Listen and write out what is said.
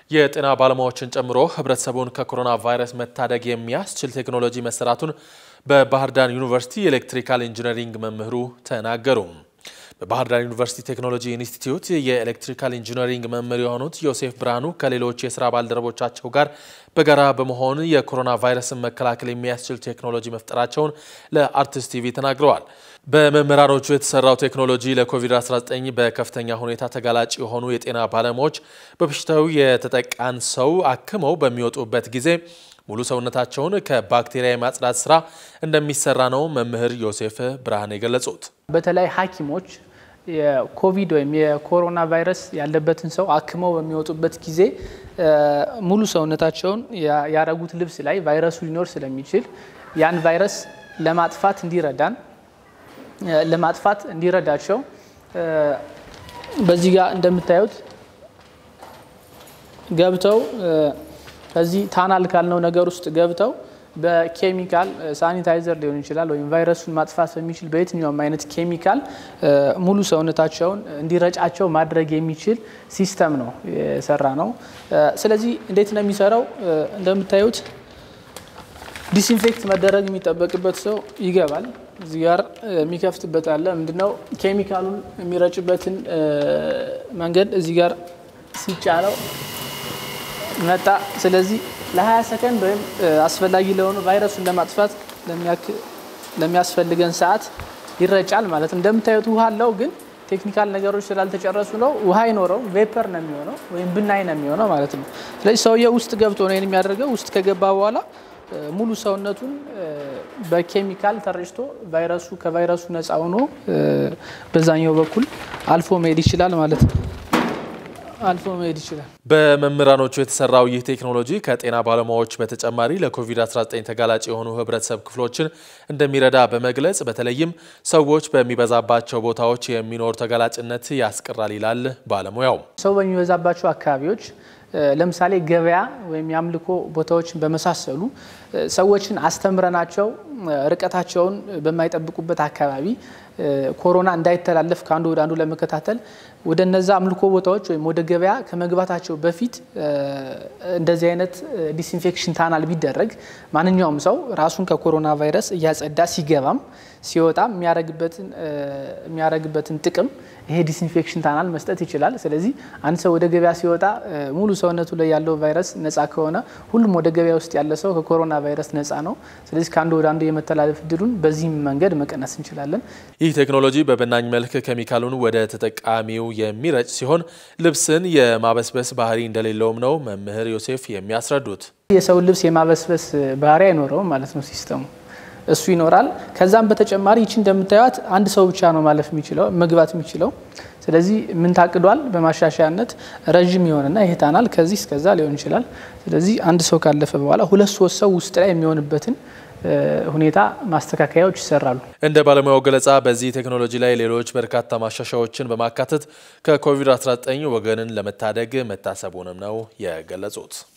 የጤና ባለሙያዎችን ጨምሮ ህብረተሰቡን ከኮሮና ቫይረስ መታደግ የሚያስችል ቴክኖሎጂ መሰራቱን በባህር ዳር ዩኒቨርሲቲ የኤሌክትሪካል ኢንጂነሪንግ መምህሩ ተናገሩ። በባህር ዳር ዩኒቨርሲቲ ቴክኖሎጂ ኢንስቲትዩት የኤሌክትሪካል ኢንጂነሪንግ መምህር የሆኑት ዮሴፍ ብርሃኑ ከሌሎች የስራ ባልደረቦቻቸው ጋር በጋራ በመሆን የኮሮና ቫይረስን መከላከል የሚያስችል ቴክኖሎጂ መፍጠራቸውን ለአርቲስት ቲቪ ተናግረዋል። በመምህራኖቹ የተሰራው ቴክኖሎጂ ለኮቪድ-19 በከፍተኛ ሁኔታ ተጋላጭ የሆኑ የጤና ባለሙያዎች በበሽታው የተጠቃን ሰው አክመው በሚወጡበት ጊዜ ሙሉ ሰውነታቸውን ከባክቴሪያ የማጽዳት ስራ እንደሚሰራ ነው መምህር ዮሴፍ ብርሃን የገለጹት። በተለይ ሐኪሞች የኮቪድ ወይም የኮሮና ቫይረስ ያለበትን ሰው አክመው በሚወጡበት ጊዜ ሙሉ ሰውነታቸውን ያረጉት ልብስ ላይ ቫይረሱ ሊኖር ስለሚችል ያን ቫይረስ ለማጥፋት እንዲረዳን ለማጥፋት እንዲረዳቸው በዚህ ጋር እንደምታዩት ገብተው ከዚህ ታናል ካልነው ነገር ውስጥ ገብተው በኬሚካል ሳኒታይዘር ሊሆን ይችላል ወይም ቫይረሱን ማጥፋት በሚችል በየትኛውም አይነት ኬሚካል ሙሉ ሰውነታቸውን እንዲረጫቸው ማድረግ የሚችል ሲስተም ነው የሰራ ነው። ስለዚህ እንዴት ነው የሚሰራው? እንደምታዩት ዲስኢንፌክት መደረግ የሚጠበቅበት ሰው ይገባል። እዚህ ጋር የሚከፍትበት አለ። ምንድነው ኬሚካሉን የሚረጭበትን መንገድ እዚህ ጋር ሲጫነው መጣ። ስለዚህ ለ20 ሰከንድ ወይም አስፈላጊ ለሆኑ ቫይረሱን ለማጥፋት ለሚያስፈልገን ሰዓት ይረጫል ማለት ነው። እንደምታዩት ውሃ አለው፣ ግን ቴክኒካል ነገሮች ስላልተጨረሱ ነው ውሃ አይኖረው፣ ቬፐር ነው የሚሆነው ወይም ብናኝ ነው የሚሆነው ማለት ነው። ስለዚህ ሰውየው ውስጥ ገብቶ ነው የሚያደርገው። ውስጥ ከገባ በኋላ ሙሉ ሰውነቱን በኬሚካል ተረጭቶ ቫይረሱ ከቫይረሱ ነፃ ሆኖ በዛኛው በኩል አልፎ መሄድ ይችላል ማለት ነው። አልፎ መሄድ ይችላል። በመምህራኖቹ የተሰራው ይህ ቴክኖሎጂ ከጤና ባለሙያዎች በተጨማሪ ለኮቪድ-19 ተጋላጭ የሆኑ ህብረተሰብ ክፍሎችን እንደሚረዳ በመግለጽ በተለይም ሰዎች በሚበዛባቸው ቦታዎች የሚኖር ተጋላጭነት ያስቀራል ይላል ባለሙያው። ሰው በሚበዛባቸው አካባቢዎች ለምሳሌ ገበያ ወይም የአምልኮ ቦታዎችን በመሳሰሉ ሰዎችን አስተምረናቸው ርቀታቸውን በማይጠብቁበት አካባቢ ኮሮና እንዳይተላለፍ ከአንዱ ወደ አንዱ ለመከታተል ወደ እነዛ አምልኮ ቦታዎች ወይም ወደ ገበያ ከመግባታቸው በፊት እንደዚህ አይነት ዲስኢንፌክሽን ታናል ቢደረግ ማንኛውም ሰው ራሱን ከኮሮና ቫይረስ እያጸዳ ሲገባም ሲወጣም የሚያደርግበትን ጥቅም ይሄ ዲስኢንፌክሽን ታናል መስጠት ይችላል። ስለዚህ አንድ ሰው ወደ ገበያ ሲወጣ ሙሉ ሰውነቱ ላይ ያለው ቫይረስ ነፃ ከሆነ ሁሉም ወደ ገበያ ውስጥ ያለ ሰው ከኮሮና ቫይረስ ነፃ ነው። ስለዚህ ከአንዱ ወደ አንዱ የመተላለፍ እድሉን በዚህም መንገድ መቀነስ እንችላለን። ይህ ቴክኖሎጂ በብናኝ መልክ ኬሚካሉን ወደ ተጠቃሚው የሚረጭ ሲሆን ልብስን የማበስበስ ባህሪ እንደሌለውም ነው መምህር ዮሴፍ የሚያስረዱት። የሰውን ልብስ የማበስበስ ባህሪ አይኖረውም ማለት ነው ሲስተሙ እሱ ይኖራል። ከዛም በተጨማሪ ይቺ እንደምታዩት አንድ ሰው ብቻ ነው ማለፍ የሚችለው መግባት የሚችለው። ስለዚህ ምን ታቅዷል? በማሻሻያነት ረዥም የሆነና ይሄ ታናል ከዚህ እስከዛ ሊሆን ይችላል። ስለዚህ አንድ ሰው ካለፈ በኋላ ሁለት ሶስት ሰው ውስጥ ላይ የሚሆንበትን ሁኔታ ማስተካከያዎች ይሰራሉ። እንደ ባለሙያው ገለጻ በዚህ ቴክኖሎጂ ላይ ሌሎች በርካታ ማሻሻያዎችን በማካተት ከኮቪድ-19 ወገንን ለመታደግ መታሰቡንም ነው የገለጹት።